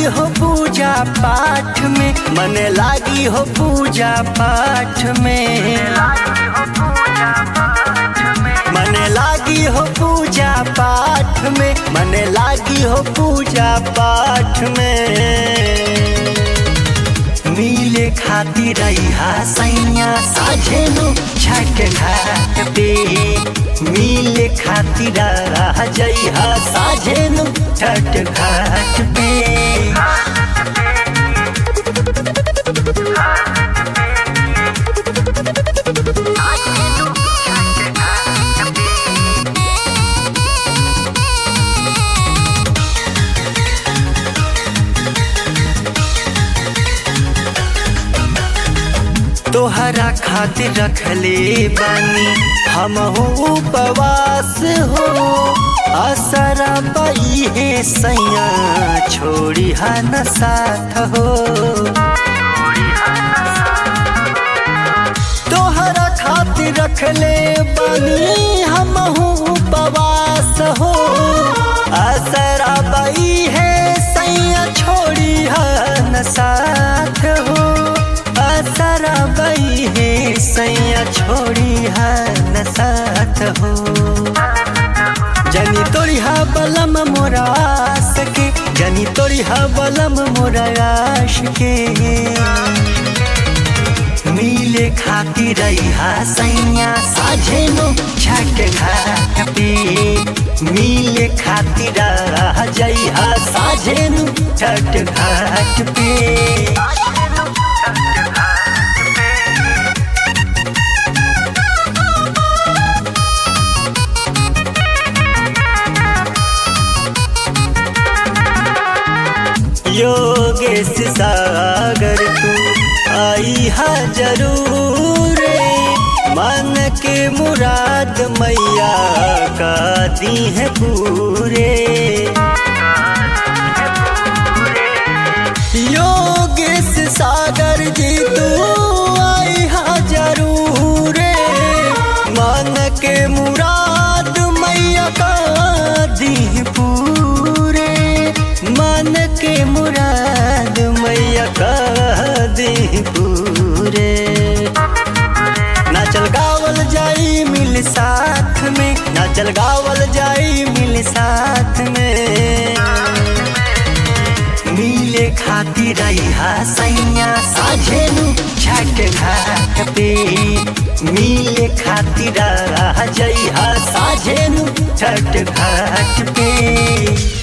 हो पूजा पाठ में मन लागी हो पूजा पाठ में मन लागी हो पूजा पाठ में मन लागी हो पूजा पाठ में मिले खातिर रहा सैया साझेनु छठ घाट पे मिले खातिर रह जइहा साझेनु छठ घाट पे तोहरा खातिर रखले बानी हम उपवास हो असरा पाई है सैया छोड़ी न साथ हो तोहरा खातिर रखले बानी हम उपवास हो असरा पाई है सैया छोड़ी न साथ हो असरा बई है सैया छोड़ी न साथ हो जनी तोड़ी हा बलम मोरा आस के जनी तोड़ी हा बलम मोरा आश के मिले खातिर रहा सैया साझेनो छठ घाट पे मिले खातिर रह जइहा साझेनु छठ घाट पे योगेश सागर तू आई हा जरूर मन के मुराद मैया का दी है पूरे योगेश सागर जी तू आई हा जरूर मन के मुराद मैया का दी है पूरे मन के मुराद मैया कह दी पूरे नाचल गावल जाई मिल साथ में नाचल गावल जाई मिल साथ में मिले खातिर रहा सैया साझेनु छठ घाट पे मिले खातिर रह जइहा साझेनु छठ घाट पे